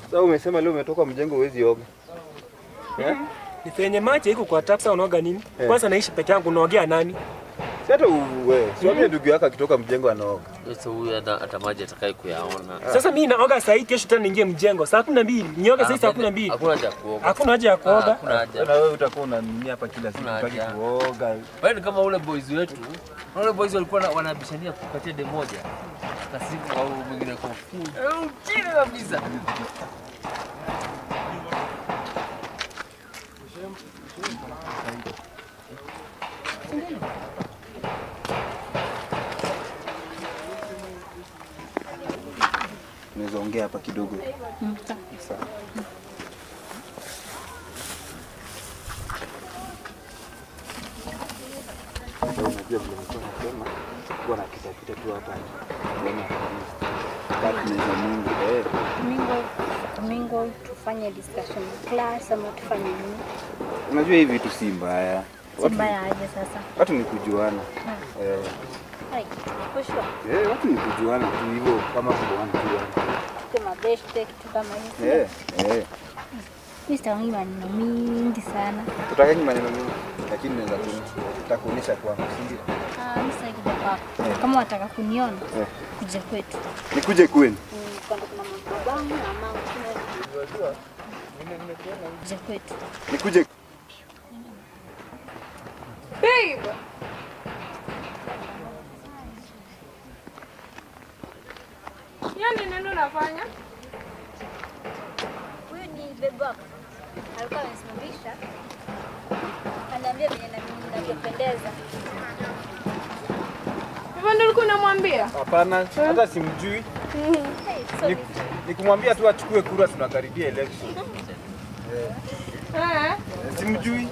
Sasa umesema leo umetoka mjengo huwezi oga. Eh? Ni penye maji iko kwa tap, sasa unaoga nini? Kwanza naishi peke yangu, unaogea nani? Si hata wewe, si wambie ndugu yako akitoka mjengo anaoga. Sasa huyu hata hata maji atakaye kuyaona. Sasa mimi naoga saa hii, kesho tena niingie mjengo saa kumi na mbili nioge saa hii saa kumi na mbili Hakuna haja ya kuoga. Hakuna haja ya Ah, kuoga. Hakuna haja. Na wewe utakuwa unanini hapa kila siku Kuna utaki haja. kuoga. Wewe ni kama ule boys wetu. Na Ule boys walikuwa na- wanabishania kupatia de moja. Kasifu au mwingine kwa full. Eh, Chini kabisa. Unaweza ongea hapa kidogo. Sawa. Sasa unajua vile nilikuwa nasema, kuwa na pita pita tu hapa. Kuona kama tunaweza Mungu eh. Mingo, mingo tufanye discussion class ama tufanye nini? Unajua hivi vitu si mbaya. Si Watu, mbaya aje sasa? watu ni kujuana. Eh, Hai, for sure. eh, watu ni kujuana tu hivyo kama kujuana tu. yani. Tuke mabeshte kitu kama hiyo. Eh, eh. Mimi sitaongi maneno mingi sana. Utakangi maneno mengi lakini naweza kuonyesha kwangu, si ndio? Ah, mimi sitaki kuja kwako. Kama wataka kuniona, Eh. kuja kwetu. Nikuje kwenu. Mm, Kwanza kuna mababangu na mamangu. Kuja kwetu. Nikuje Babe. Yaani nini unafanya? Huyu ni bebe wako. Alikuwa amesimamisha. Anaambia venye na mimi ninavyopendeza. Hivyo ndio ulikuwa unamwambia? Hapana, hata simjui. Hey, so Ni- Nikumwambia tu achukue kura, tunakaribia election. Eh. Eh, Simjui.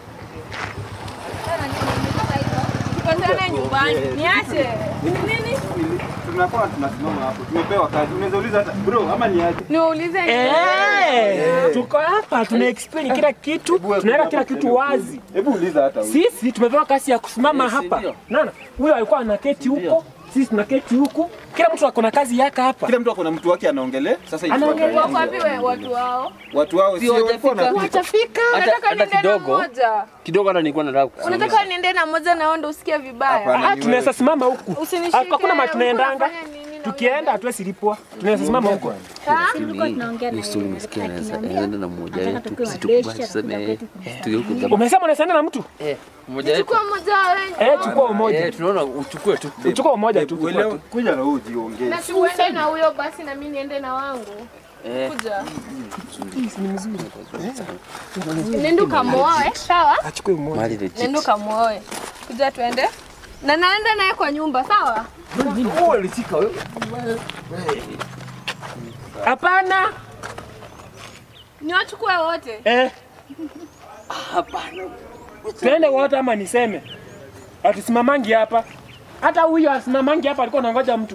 Tukutane nyumbani. Niache. Nini? Tunakuwa tunasimama hapo. Tumepewa kazi. Unaweza uliza hata bro ama ni aje? Niulize Eh, tuko hapa tuna explain kila kitu, tunaweka kila kitu wazi. Hebu uliza hata huyu. Sisi tumepewa kazi ya kusimama Yes, hapa. ndio. Nana, huyo alikuwa anaketi huko, sisi tunaketi huku. Kila mtu ako na kazi yake hapa. Kila mtu ako na mtu wake anaongelea. Sasa hivi Anaongelea. wako tuangalie. wapi we watu wao? Watu wao sio walikuwa hawajafika. wanapika. Hajafika. Hata Nataka hata niende na kidogo. moja. Kidogo hata nilikuwa nataka kusema. Unataka niende na moja na wewe ndio usikie vibaya. Hapana. Ah, tunaweza simama huku. Usinishike. Hakuna mahali tunaendanga. Unafanya nini na Tukienda hatuwezi lipwa. Tunaweza simama huko. tulikuwa tunaongea na Hiyo story yeye, umesikia alikuwa naweza akiniambia, enda na mmoja nataka wetu tukiwa situkubali mabeshi, tuseme hatukuwa eh, kwetu, tuyo kudama. Umesema unaenda na mtu? Eh, mmoja wetu. Chukua moja wewe. Eh, chukua umoja. Eh, tunaona uchukue tu. Uchukua umoja tu. Uelewe, kuja na wewe ujiongee. Na tuende na huyo basi na mimi niende na wangu. Eh, Kuja. Nenda ukamuoe, sawa? Achukue umoja. mali legit. Nenda ukamuoe. Kuja tuende. Na naenda naye kwa nyumba, sawa? Wewe ulishika wewe. Hapana. Niwachukue wote. Eh, Hapana. twende wote ama niseme. Atusimamangi hapa. Hata huyo asimamangi hapa alikuwa anangoja mtu.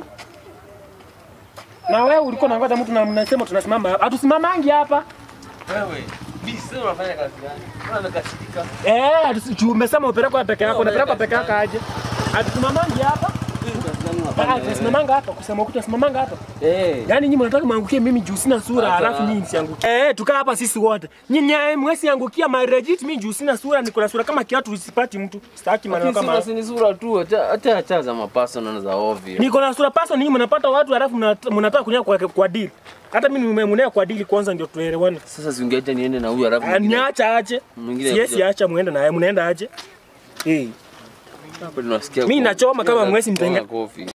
Na wewe ulikuwa unangoja mtu na mnasema tunasimama hapa. Atusimamangi hapa. Wewe. Mimi sasa unafanya kazi gani? Mbona umekasirika? Eh, atusi- juu umesema upelekwa peke yako, unapelekwa peke yako aje? Atusimamangi hapa. Ah, tunasimamanga hapa, kusema ukuta tunasimamanga hapa. Eh. Yaani nyinyi mnataka mwangukie mimi juu sina sura, Hata- halafu nyinyi siangukie. Eh, tukaa hapa sisi wote. Nyinyi eh, mwesi angukia my legit mimi juu sina sura, niko na sura kama kiatu usipati mtu. Sitaki maneno Lakini kama sura si ni sura tu, acha acha acha za mapaso na za ovyo. Niko na sura paso, ninyi mnapata watu halafu mnat- mnataka kunia kwa, kwa deal. Hata mimi nimemunea kwa deal kwanza ndio tuelewane. Sasa si ungeacha niende na huyu alafu Ah, mwingine- Niacha aje. Mwingine Siesi kuja- acha muende naye, mnaenda aje? Eh. Hapo tunasikia Mimi kwa- nachoma kama mwezi mtenga- kofi.